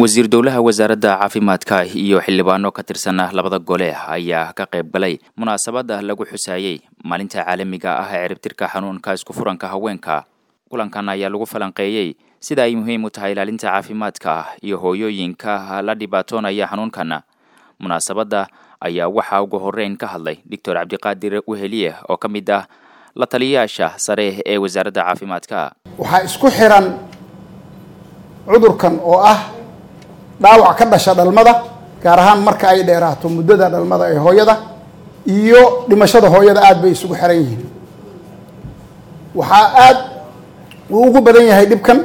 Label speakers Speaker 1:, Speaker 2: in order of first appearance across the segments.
Speaker 1: wasiir dowlaha wasaaradda caafimaadka iyo xildhibaano ka tirsan labada gole ayaa ka qayb galay munaasabada lagu xusaayey maalinta caalamiga ah ee ciribtirka xanuunka isku furanka haweenka kulankan ayaa lagu falanqeeyey sida ay muhiim u tahay ilaalinta caafimaadka iyo hooyooyinka la dhibaatoonaya xanuunkan munaasabadda ayaa waxaa ugu horeyn ka hadlay doctor cabdiqaadir weheliye oo ka mid ah la taliyayaasha sare ee wasaaradda caafimaadka
Speaker 2: waxaa isku xiran cudurkan oo ah dhaawac ka dhasha dhalmada gaar ahaan marka ay dheeraato muddada dhalmada ee hooyada iyo dhimashada hooyada aada bay isugu xiran yihiin waxaa aada uu ugu badan yahay dhibkan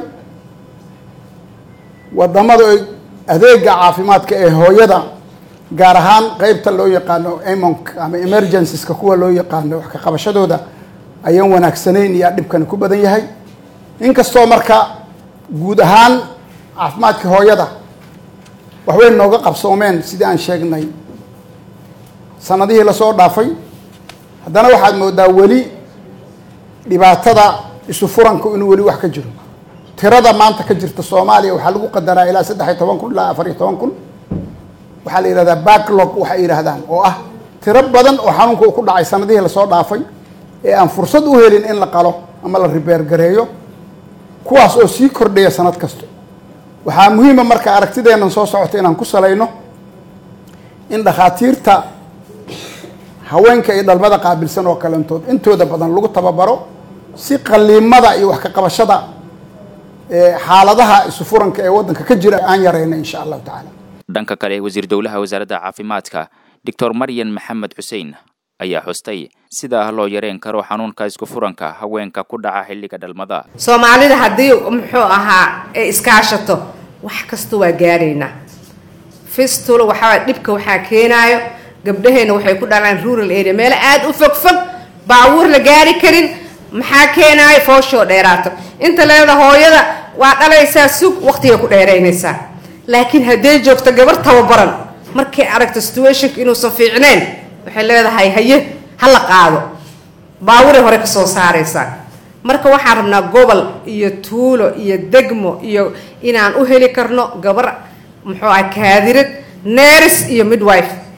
Speaker 2: wadamada adeega caafimaadka ee hooyada gaar ahaan qeybta loo yaqaano emonk ama emergencies-ka kuwa loo yaqaano wax ka qabashadooda ayaan wanaagsanayn iyaa dhibkani ku badan yahay inkastoo marka guud ahaan caafimaadka hooyada waxbay nooga qabsoomeen sidii aan sheegnay sanadihii lasoo dhaafay haddana waxaad moodaa weli dhibaatada isu furanku inuu weli wax ka jiro tirada maanta ka jirta soomaaliya waxaa lagu qadaraa ilaa saddex iyo toban kun ilaa afar iyo toban kun waxaa la yidhahdaa backlog waxay yidhaahdaan oo ah tiro badan oo xanuunka uu ku dhacay sanadihii lasoo dhaafay ee aan fursad u helin in la qalo ama la ribeergareeyo kuwaas oo sii kordhaya sanad kasta waxaa muhiima marka aragtideennan soo socota inaan ku salayno in dhakhaatiirta haweenka iyo dhalmada qaabilsan oo kalentood intooda badan lagu tababaro si qaliimada iyo wax ka qabashada xaaladaha isu furanka ee waddanka ka jira aan yarayna insha allahu tacaala
Speaker 1: dhanka kale wasiir dowlaha wasaaradda caafimaadka doctor maryan maxamed xuseen ayaa xustay sida loo yareen karo xanuunka isku furanka haweenka ku dhaca xilliga dhalmada
Speaker 3: soomaalida haddii muxuu ahaa ay iskaashato wax kasta waa gaaraynaa fistula waxaa dhibka waxaa keenaayo gabdhaheena waxay ku dhalaan rural area meelo aada u fog fog baabuur la gaari karin maxaa keenaayo fooshoo dheeraato inta leeda hooyada waa dhalaysaa sug waqtigay ku dheeraynaysaa laakiin hadday joogto gabar tababaran markay aragto situationka inuusan fiicnayn waxay leedahay haye ha la qaado baaburay hore kasoo saaraysaa marka waxaan rabnaa gobol iyo tuulo iyo degmo iyo inaan u heli karno gabar muxuu ah kaadirad neris iyo midwife